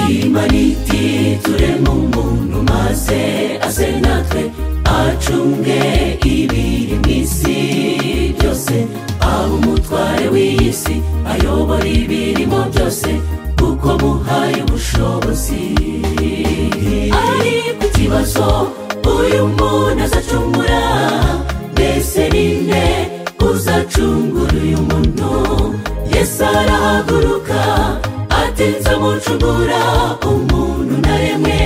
imana iti tureme umuntu maze aze natwe acunge ibiri mu isi byose aba umutware w'iyi si ayobora ibirimo byose kuko muhaye ubushobozi ariko ikibazo uyu muntu azacungura mbese ninde uzacungura uyu muntu yesu arahaguruka atinza mucungura umuntu naremwe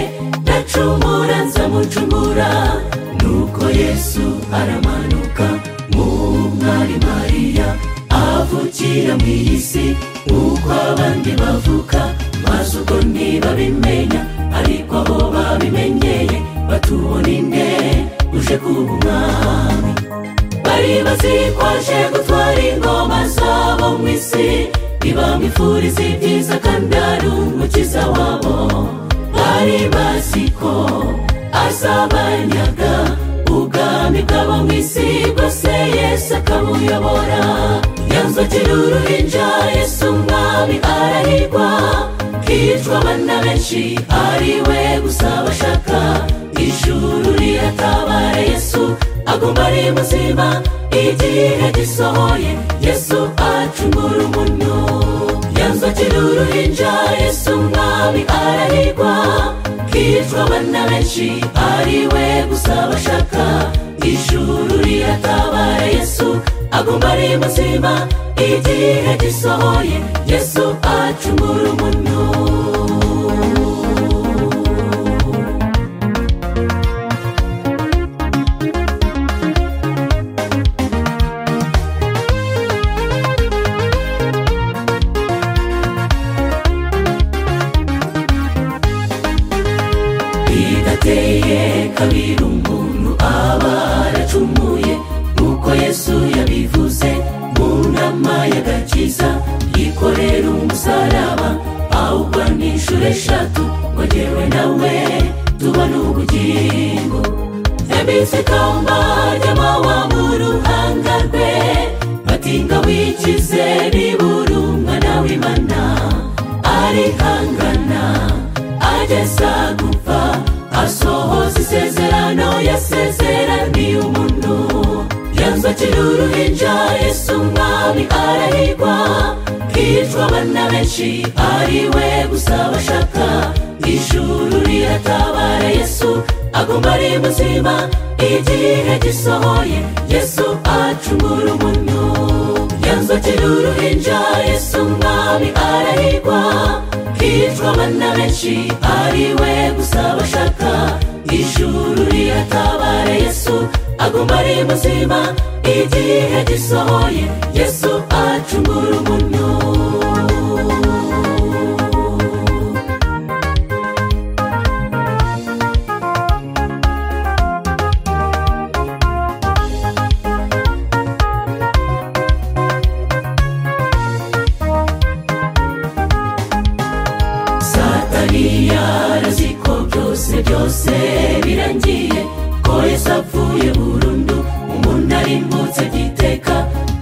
ndacumura nza mucungura nuko yesu aramanuka mu mwari mariya avukira mu iyi si nk'uko abandi bavuka maze ubwo ntibabimenya ariko abo babimenyeye batubona inde uje kuba umwami bari bazikwaje gutwara ingoma zabo mu isi ntibamwifuriza ibyiza kandi ari umukiza wabo bari bazi ko azabanyaga ubwami bwabo mu isi bwose yesu akabuyobora yanzu akiri uruhinja yesu umwami arahirwa hicwa abana benshi ari we gusa bashaka ijuru riratabara yesu agomba ari muzima igihe gisohoye yesu acungura umuntu yanzu akiri uruhinja yesu umwami arahirwa hicwa abana benshi ari we gusa bashaka ijuru riratabara yesu agomba ari muzima igihe gisohoye yesu acungura umuntu bidateye kabiri umuntu aba yaracumuye nk'uko yesu yabivuze mu nama y'agakiza yikorera umusaraba ahubwo ni inshuro eshatu ngo jyewe nawe tubona ubugingo yabitse ikamba ry'amawamu ruhanga rwe batinga wikize nibura umwana w'imana arihangana ageza gupfa asohoza isezerano yasezeraniye umuntu yanzu akiri uruhinja yesu umwami arahirwa hicwa abana benshi ari we gusa bashaka ijuru riratabara yesu agomba ari muzima igihe gisohoye yesu acungura umuntu yanzu akiri uruhinja yesu umwami arahirwa hicwa abana benshi ari we gusa bashaka ijuru riratabara yesu agomba ari muzima igihe gisohoye yesu acungura umuntu satani yarazi ko byose byose birangiye ko yesu apfuye burundu umuntu arimbutse giteka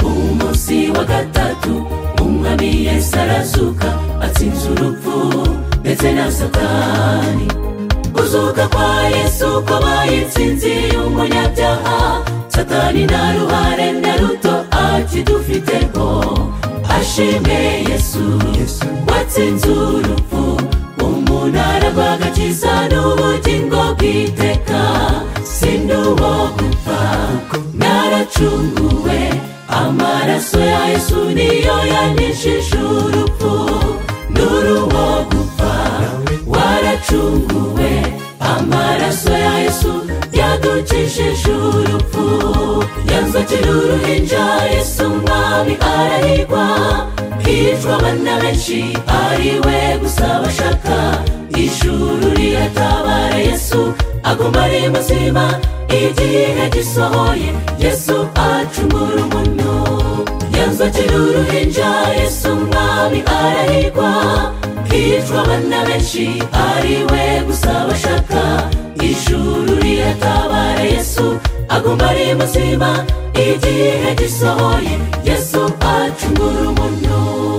umunsi wa gatatu umwami yesu arazuka atsinze urupfu ndetse na satani kuzuka kwa yesu kwabaye insinzi y'umunyabyaha satani nta ruhare na ruto akidufiteho ashimwe yesu watsinze urupfu umunara rw'agakiza n'ubugingo bw'iteka sinduwo gupfa naracunguwe amaraso ya yesu niyo yanishije urupfu n'uruwo gupfa waracunguwe amaraso ya yesu yadukishije urupfu yanzu akiri uruhinja yesu umwami arahirwa hicwa abana benshi ari we gusa bashaka ijuru riratabara yesu agomba ari muzima igihe gisohoye yesu acungura umuntu yanzu akiri uruhinja yesu umwami arahirwa hicwa abana benshi ari we gusa bashaka ijuru riratabara aguma ari muzima igihe gisohoye yesu acungura umuntu